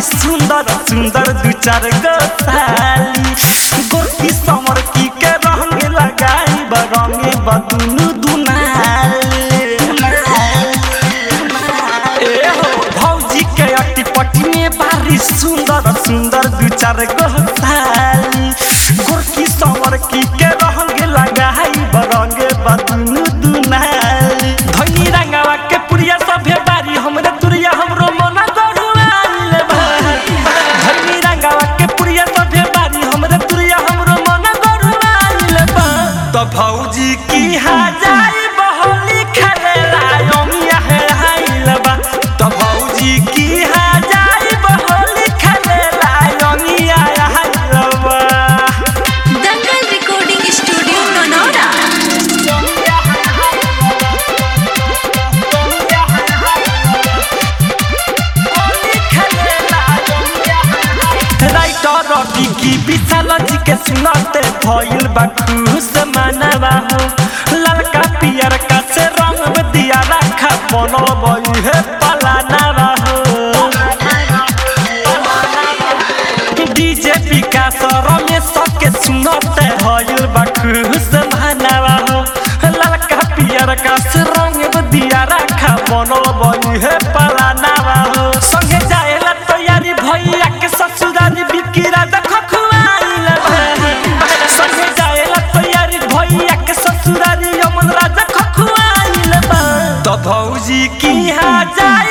सुंदर सुंदर दू चार गो साली गोरकी समर की के रंग लगाई बरंगे बदुनु दुनाली ए हो भौजी के अट्टी पट्टी में बारी सुंदर सुंदर दू चार गो साली गोरकी समर की के रंग लगाई बरंगे बदुनु दुनाली धनी रंगावा के पुरिया सभे बारी हमरे तुरिया हमरो मना गरुआल बा धनी रंगावा के पुरिया सभे बारी हमरे तुरिया हमरो मना गरुआल बा तो भौजी की हा जाई बहोली खेलेला योमिया है हाइल बा तो भौजी की हा जाई बहोली खेलेला योमिया है हाइल बा दंगल रिकॉर्डिंग स्टूडियो नोनोरा राइटर रवि की विशाल जी के सुनते भइल बा खुश मानवा हो ललका पियर का से रंग दिया रखा बनल बई है पलानावा हो डीजे विकास रमेश के सुनते भइल बा खुश मानवा हो ललका पियर का से रंग दिया रखा बनल बई है पलानावा हो संगे जाएला तैयारी भैया के ससुरारी बिकी राजा खखुआइल बा संगे जाएला तैयारी भैया के ससुरारी यमन राजा खखुआइल बा तो भौजी की हा जाए